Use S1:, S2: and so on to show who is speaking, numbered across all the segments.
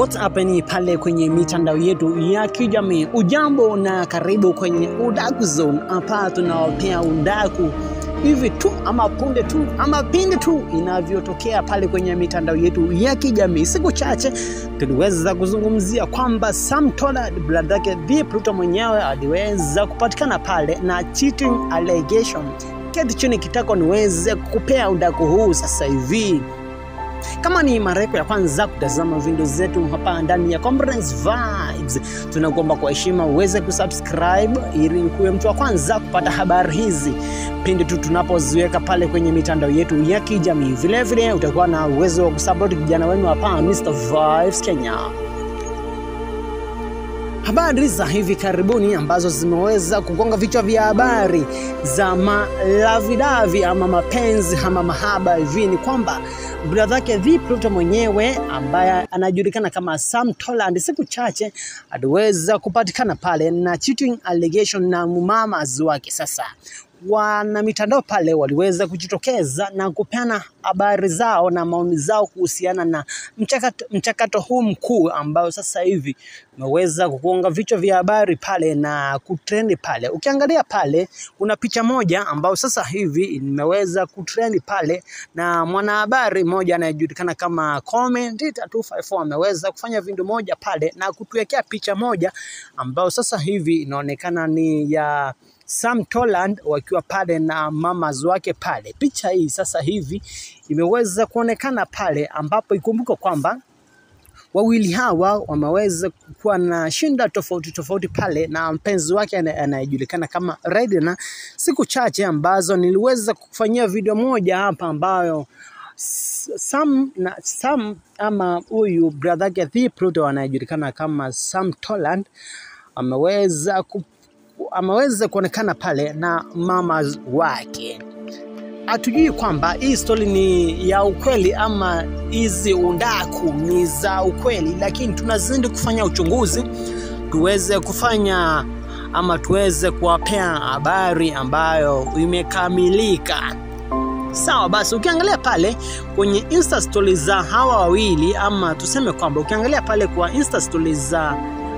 S1: What's happening pale kwenye mitandao yetu ya kijamii. Ujambo na karibu kwenye Udaku Zone, hapa tunawapea udaku hivi tu ama punde tu ama pindi tu inavyotokea pale kwenye mitandao yetu ya kijamii. Siku chache tuliweza kuzungumzia kwamba Sam Tollard brother yake Bi Pluto mwenyewe aliweza kupatikana pale na cheating allegation. Keti chini kitako niweze kukupea udaku huu sasa hivi. Kama ni mara yako ya kwanza kutazama video zetu hapa ndani ya Conference Vibes, tunakuomba kwa heshima uweze kusubscribe ili ukuwe mtu wa kwanza kupata habari hizi pindi tu tunapoziweka pale kwenye mitandao yetu ya kijamii. Vilevile utakuwa na uwezo wa kusupport kijana wenu hapa Mr Vibes Kenya. Habari za hivi karibuni ambazo zimeweza kugonga vichwa vya habari za malavidavi ama mapenzi ama mahaba hivi ni kwamba brother yake Bi Pluto mwenyewe ambaye anajulikana kama Sam Tollard siku chache aliweza kupatikana pale na cheating allegation na mumamas wake. Sasa wana mitandao pale waliweza kujitokeza na kupeana habari zao na maoni zao kuhusiana na mchakato, mchakato huu mkuu ambao sasa hivi umeweza kugonga vichwa vya habari pale na kutrendi pale. Ukiangalia pale kuna picha moja ambayo sasa hivi imeweza kutrendi pale na mwanahabari mmoja anayejulikana kama Commentator 254 ameweza kufanya video moja pale na kutuwekea picha moja ambayo sasa hivi inaonekana ni ya Sam Tollard wakiwa pale na mamas wake pale. Picha hii sasa hivi imeweza kuonekana pale, ambapo ikumbuke kwamba wawili hawa wameweza kuwa na shinda tofauti tofauti pale na mpenzi wake anayejulikana kama Redna, siku chache ambazo niliweza kufanyia video moja hapa ambayo Sam na Sam ama huyu brother yake Bi Pluto anayejulikana kama Sam Tollard ameweza ku ameweza kuonekana pale na mama wake. Hatujui kwamba hii stori ni ya ukweli ama hizi undaku ni za ukweli, lakini tunazidi kufanya uchunguzi tuweze kufanya ama tuweze kuwapea habari ambayo imekamilika. Sawa basi, ukiangalia pale kwenye insta story za hawa wawili ama tuseme kwamba ukiangalia pale kwa insta story za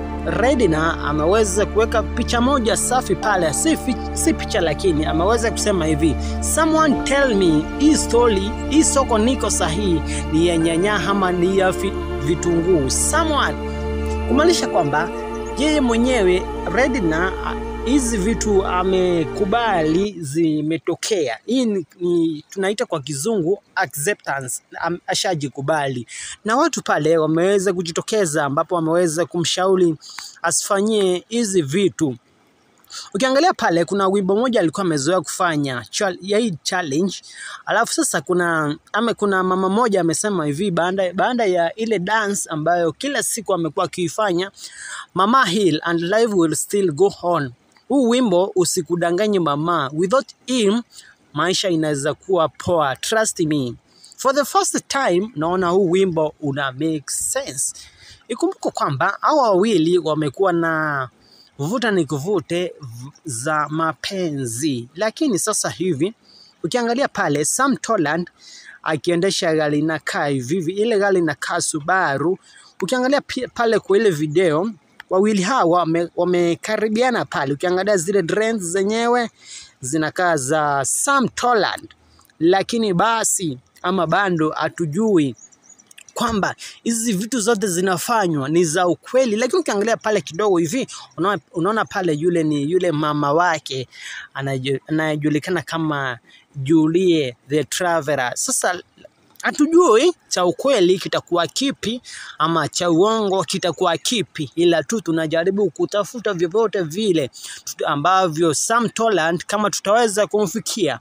S1: Redna ameweza kuweka picha moja safi pale, si, si picha lakini ameweza kusema hivi, someone tell me hii story, hii soko niko sahihi ni ya nyanya ama ni ya vitunguu? Someone kumaanisha kwamba yeye mwenyewe Redna hizi vitu amekubali zimetokea. Hii ni, ni tunaita kwa kizungu acceptance, ashajikubali na watu pale wameweza kujitokeza, ambapo wameweza kumshauri asifanyie hizi vitu. Ukiangalia pale kuna wimbo moja alikuwa amezoea kufanya ya hii challenge, alafu sasa kuna ame, kuna mama moja amesema hivi baada baada ya ile dance ambayo kila siku amekuwa akiifanya, mama heal and life will still go on. Huu wimbo usikudanganye mama, without him maisha inaweza kuwa poa, trust me. For the first time naona huu wimbo una make sense. Ikumbuke kwamba hawa wawili wamekuwa na vuta ni kuvute za mapenzi, lakini sasa hivi ukiangalia pale Sam Tollard akiendesha gari inakaa hivi, ile gari inakaa Subaru. Ukiangalia pale kwa ile video wawili hawa wamekaribiana wame pale, ukiangalia zile trends zenyewe zinakaa za Sam Tollard, lakini basi ama bando hatujui kwamba hizi vitu zote zinafanywa ni za ukweli, lakini ukiangalia pale kidogo hivi unaona, unaona pale yule ni yule mama wake anayejulikana kama Julie the Traveler. Sasa hatujui cha ukweli kitakuwa kipi ama cha uongo kitakuwa kipi, ila tu tunajaribu kutafuta vyovyote vile ambavyo Sam Tollard kama tutaweza kumfikia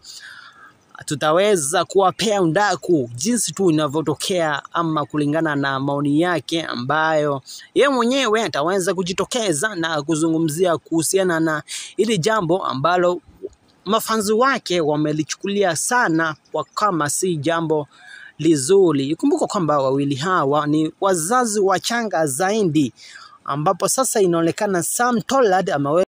S1: tutaweza kuwapea undaku jinsi tu inavyotokea ama kulingana na maoni yake ambayo ye mwenyewe ataweza kujitokeza na kuzungumzia kuhusiana na hili jambo ambalo mafanzi wake wamelichukulia sana kwa kama si jambo lizuri. Ikumbuka kwamba wawili hawa ni wazazi wachanga zaidi, ambapo sasa inaonekana Sam Tollard amewe